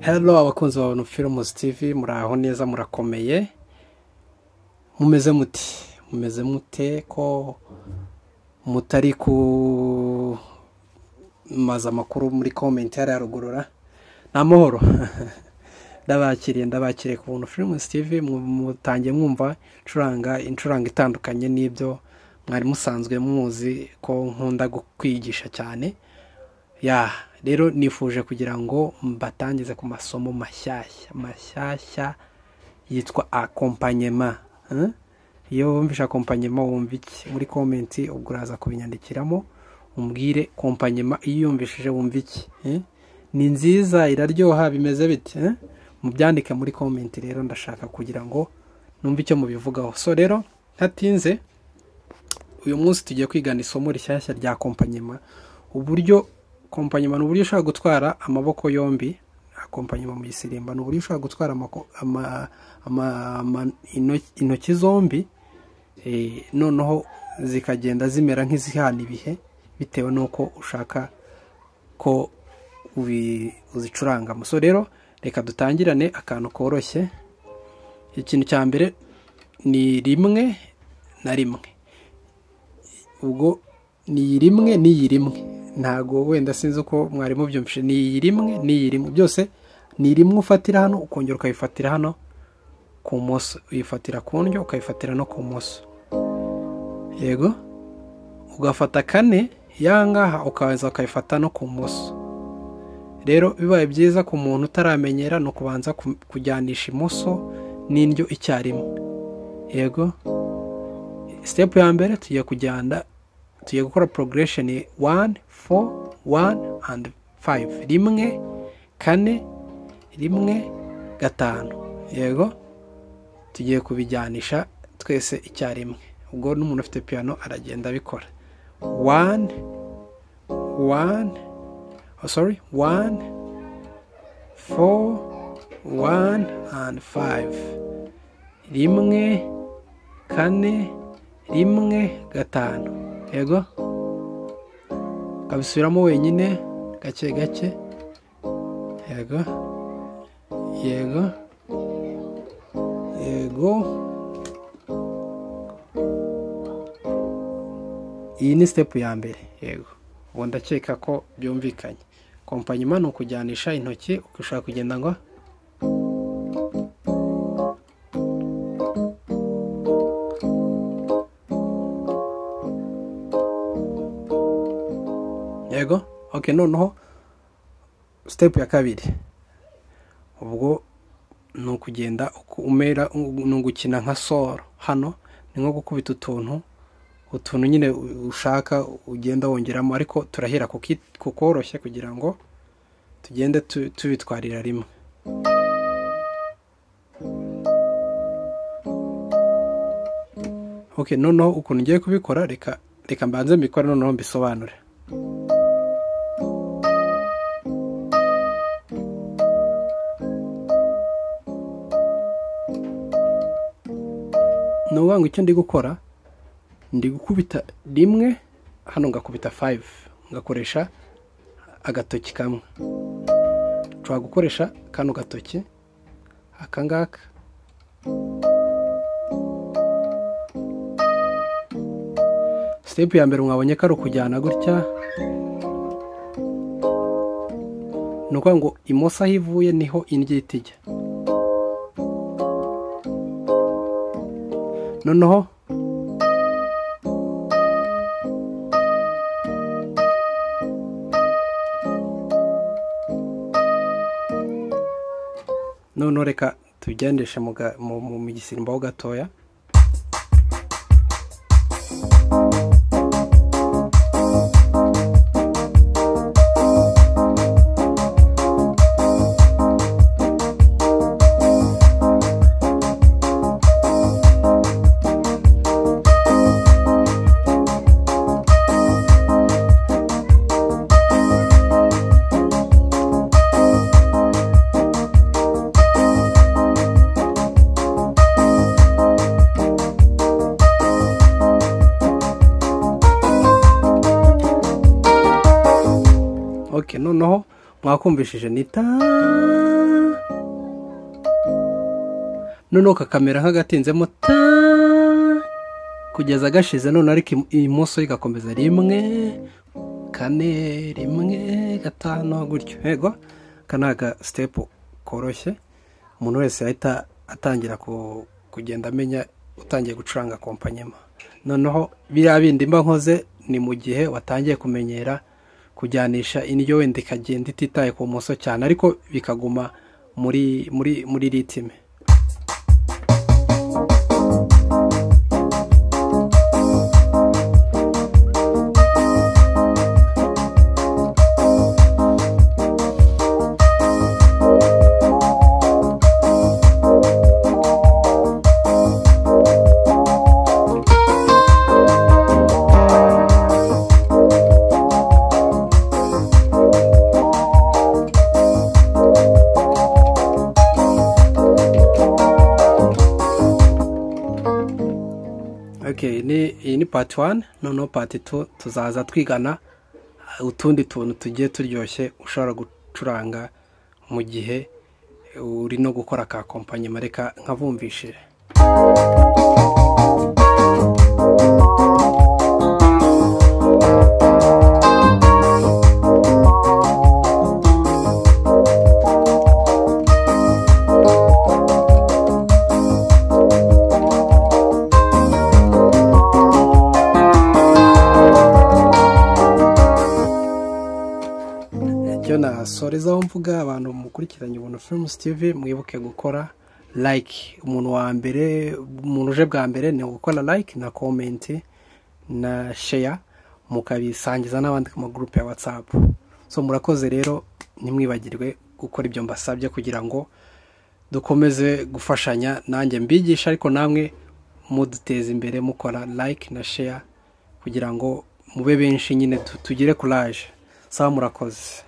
hello abakunzi ba Films TV muraho neza murakomeye mumeze muti mumeze mute ko mutari kumaza amakuru muri komentari ya rugurura ni amahoro ndabakiriye ndabakiriye ku buntu Films TV mutangiye mwumva ncuranga incuranga itandukanye n'ibyo mwari musanzwe muzi ko nkunda kwigisha cyane ya rero nifuje kugira ngo mbatangize ku masomo mashyashya mashyashya yitwa akompanyema eh? iyo wumvishe akompanyema wumva iki muri komenti ubwo uraza kubinyandikiramo umbwire kompanyema iyo uyumvishije wumva iki eh? ni nziza iraryoha bimeze bite eh? mubyandike muri komenti rero ndashaka kugira ngo numve icyo mubivugaho so rero ntatinze uyu munsi tugiye kwigana isomo rishyashya rya kompanyema uburyo kompanyuma ni uburyo ushobora gutwara amaboko yombi kompanyuma mu gisirimba ni uburyo ushobora gutwara intoki zombi noneho zikagenda zimera nk'izihana ibihe bitewe n'uko ushaka ko uzicurangamo so rero reka dutangirane akantu koroshye ikintu cya mbere ni rimwe na rimwe ubwo ni iyi rimwe n'iyi rimwe ntago wenda sinzi uko mwari mubyumvise ni iyi rimwe n'iyi rimwe byose ni rimwe ufatira hano ukongera ukayifatira hano ku moso uyifatira ku ndyo ukayifatira no ku moso yego ugafata kane yangaha ukabanza ukayifata no ku moso rero bibaye byiza ku muntu utaramenyera ni ukubanza kujyanisha imoso n'indyo icyarimwe yego sitepu ya mbere tugiye kujyana tugiye gukora progresheni wani fo wani andi fayive rimwe kane rimwe gatanu yego tugiye kubijyanisha twese icyarimwe ubwo n'umuntu ufite piyano aragenda abikora wani wani sori wani fo wani andi fayive rimwe kane rimwe gatanu yego ukabisubiramo wenyine gake gake yego yego yego iyi ni sitepu ya mbere yego ubu ndakeka ko byumvikanye kompanyuma ni ukujyanisha intoki ushobora kugenda ngo yego oke noneho sitepu ya kabiri ubwo ni ukugenda umera ni ugukina nka soro hano ni nko gukubita utuntu utuntu nyine ushaka ugenda wongeramo ariko turahera ku koroshye kugira ngo tugende tubitwarira rimwe oke noneho ukuntu ngiye kubikora reka reka mbanze mbikore noneho mbisobanure ni ukuvuga ngo icyo ndi gukora ndi gukubita rimwe hano ngakubita fayive ngakoresha agatoki kamwe nshobora gukoresha kano gatoki aka ngaka sitepu ya mbere mwabonye ko ari ukujyana gutya ni ukuvuga ngo imoso aho ivuye niho indyo ihita ijya noneho noneho reka tugendeshe mu gisirimbaho gatoya noneho mwakumvishije ni ta noneho kakamera nk'agatinzemo ta kugeza gashize noneho ariko imoso igakomeza rimwe kane rimwe gatanu gutyo yego aka ni agasitepu koroshye umuntu wese ahita atangira kugenda amenya utangiye gucuranga kompanyema noneho biriya bindi mba nkoze ni mu gihe watangiye kumenyera kujyanisha indyo wenda ikagenda ititaye ku bumoso cyane ariko bikaguma muri muri muri ritime iyi ni pati wani noneho pati tu tuzaza twigana utundi tuntu tugiye turyoshye ushobora gucuranga mu gihe uri no gukora ka kompanyi mareka nkabumvishije nasorezaho mvuga abantu mukurikiranye ubuntu films tv mwibuke gukora like umuntu wa mbere umuntu uje bwa mbere ni ugukora like na comment na share mukabisangiza n'abandi mu gurupe ya whatsapp so murakoze rero ntimwibagirwe gukora ibyo mbasabye kugira ngo dukomeze gufashanya nanjye mbigisha ariko namwe muduteza imbere mukora like na share kugira ngo mube benshi nyine tugire courage saba murakoze